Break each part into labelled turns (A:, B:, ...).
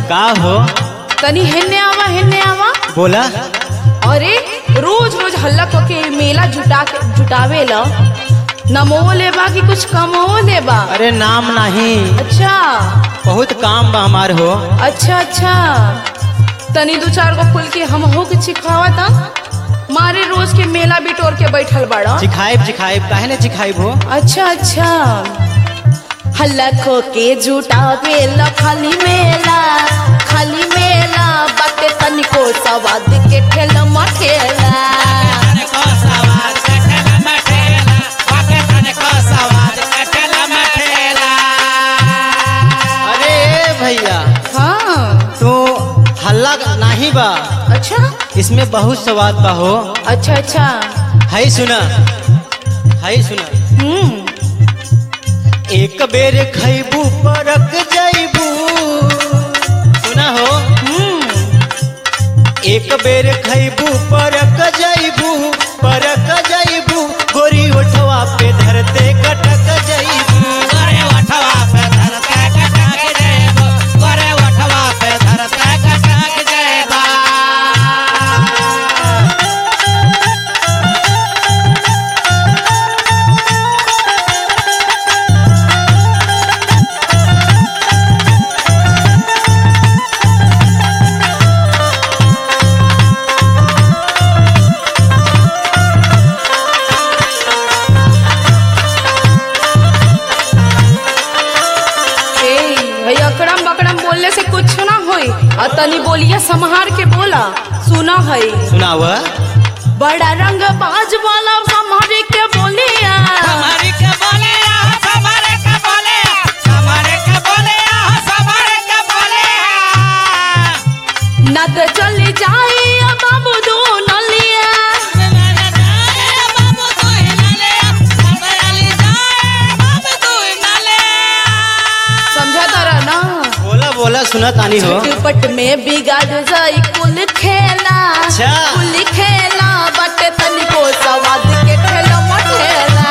A: का हो
B: तनी हेने आवा हेने आवा
A: बोला
B: अरे रोज रोज हल्ला क के मेला जुटा के जुटावे ल नमो लेबा कि कुछ कमो लेबा
A: अरे नाम नहीं
B: अच्छा
A: बहुत काम बा हमार हो
B: अच्छा अच्छा तनी दू चार गो फूल के हम हो के चिखावा था मारे रोज के मेला बिटोर के बैठल बाड़ा
A: चिखाइब चिखाइब काहे ने चिखाइब हो
B: अच्छा अच्छा हल्ला खो के जुटावे ल खाली मेला खाली मेला बाटे तनिको सवाद के ठेल मठेला
A: अरे भैया
B: हाँ
A: तू हल्ला नहीं बा
B: अच्छा
A: इसमें बहुत स्वाद बा हो
B: अच्छा अच्छा
A: है सुना है सुना
B: हम्म
A: एक बेर खैबू परक जैबू सुना हो
B: हम्म
A: एक बेर खैबू परक जैबू परक जैबू गोरी उठवा पे धरते कटक जैबू
B: ए भाई अकड़म बकड़म बोलने से कुछ ना होई और तनी बोलिए संहार के बोला सुना है
A: सुनाव
B: बड़ा रंग बाज वाला संहारे के बोलिया न तो चले जाए अब बाबू दो नलिया समझा तारा ना
A: बोला बोला सुना तानी हो
B: झटपट में बिगाड़ जाई कुल खेला
A: अच्छा।
B: कुल खेला बट तनिको सवाद के ठेला मठेला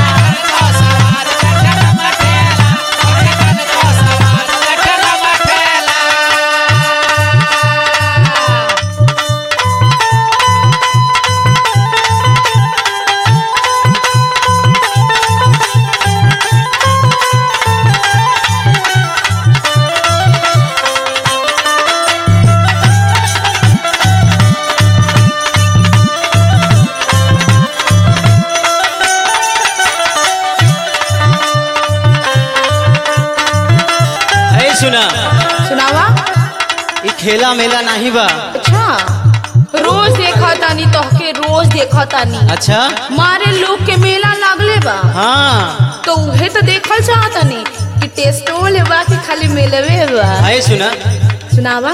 A: है सुना
B: सुनावा
A: ई खेला मेला नहीं बा
B: अच्छा रोज देखा तानी तोहके रोज देखा तानी
A: अच्छा
B: मारे लोग के मेला लागले बा
A: हाँ
B: तो उहे तो देखल चाहतनी कि टेस्टो लेबा कि खाली मेलवे बा
A: है सुना
B: सुनावा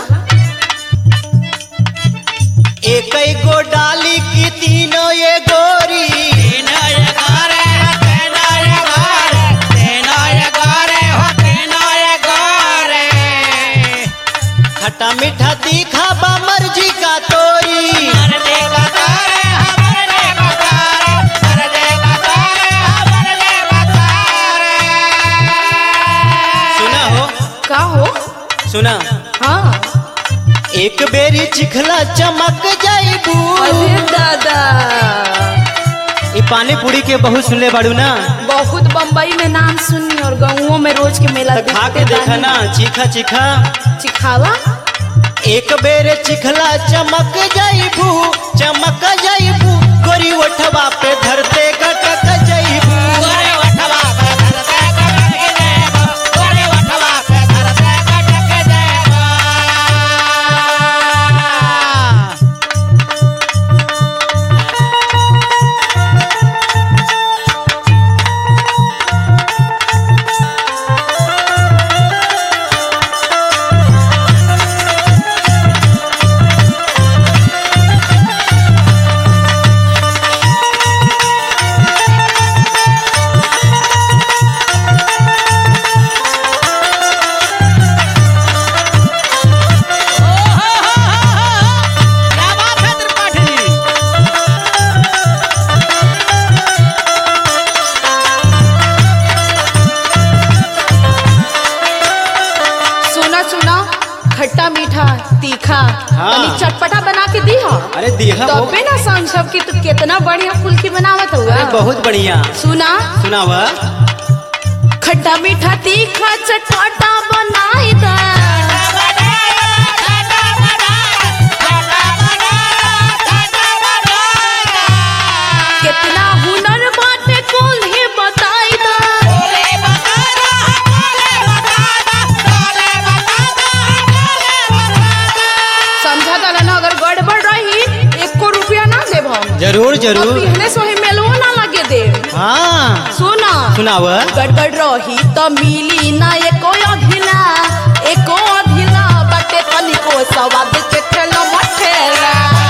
A: एक गो डाली की तीनों ये गोरी खट्टा मीठा तीखा बा मर्जी का तोरी सुना हो
B: का हो
A: सुना
B: हाँ
A: एक बेरी चिखला चमक जाइबू
B: अरे दादा
A: ई पानी पूरी के बहुत सुनले बाड़ू ना
B: बहुत बम्बई में नाम सुनी और गाँवों में रोज के मेला
A: तो खा के
B: देखते
A: देखा
B: बानी।
A: ना चीखा चीखा
B: चिखावा
A: एक बेर चिखला चमक जाइबू चमक जाइबू गोरी ओठवा पे धरते कटक जाइबू
B: तीखा
A: हाँ।
B: तनी चटपटा बना के दी हो
A: अरे दिहा वो
B: तबे ना समझब कि तू कितना बढ़िया फुल्की बनावत हुआ
A: अरे बहुत बढ़िया
B: सुना
A: सुनाव
B: खट्टा मीठा तीखा चटपटा बनाई दा कितना हुनर बाटे कौन ही बताई दा समझा दला ना अगर गड़बड़ रही एको रुपया ना देब हम
A: जरूर
B: अब
A: जरूर
B: इहने सोहे मेलवो ना लगे दे
A: हाँ
B: सुना
A: सुनाव
B: गड़बड़ रही त मिली ना एको अभिला एको अभिला बाटे तनिको सवाद के ठेला मठेला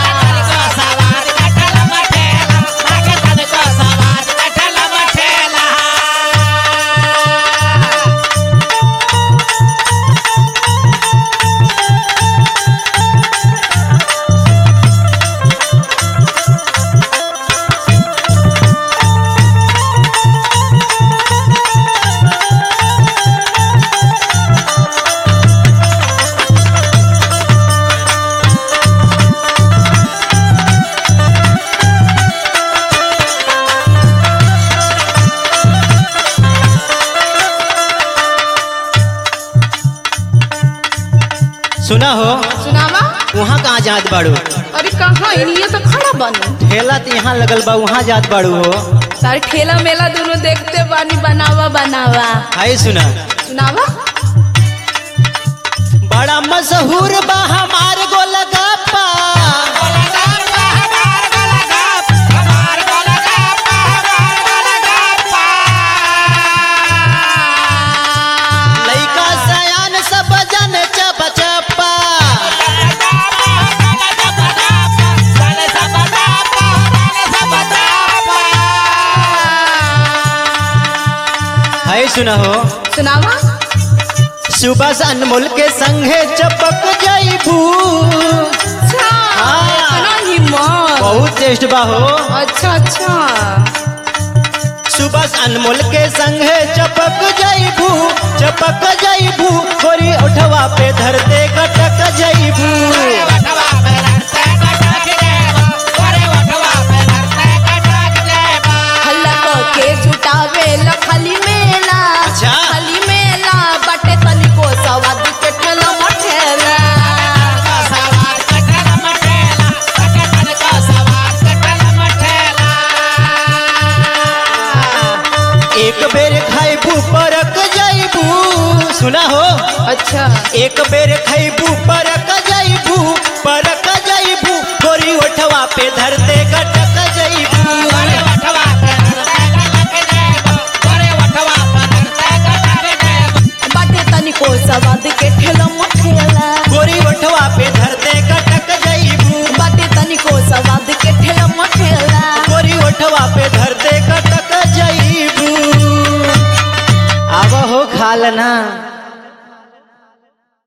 A: सुना हो
B: सुनावा
A: वहाँ कहाँ जात बाड़ू
B: अरे कहाँ इनिए तो खड़ा बनी
A: ठेला तो यहाँ लगल बा वहाँ जात बाड़ू हो
B: सारे ठेला मेला दोनों देखते बानी बनावा बनावा
A: हाय सुना
B: सुनावा
A: बड़ा मशहूर बा हमार गोलगप्पा लइका सयान सब जन चप चप्पा हाय सुना हो
B: सुनावा
A: सुबह से अनमोल के संगे चपक जाइबू
B: अच्छा
A: हाँ।
B: इतना हिम्मत
A: बहुत टेस्ट बा हो
B: अच्छा अच्छा
A: सुबह से अनमोल के संगे चपक जाइबू चपक जाइबू गोरी उठवा पे धरते कटक जाइबू
B: हल्ला क के जुटावे ल खाली मेला
A: अच्छा।
B: खाली मेला बाटे तनिको सवाद के ठेला मठेला
A: एक बेर खाइबू परक जाइबू सुना हो
B: अच्छा
A: एक बेर खाइबू परक जाइबू परक जाइबू गोरी उठवा पे धरते कटक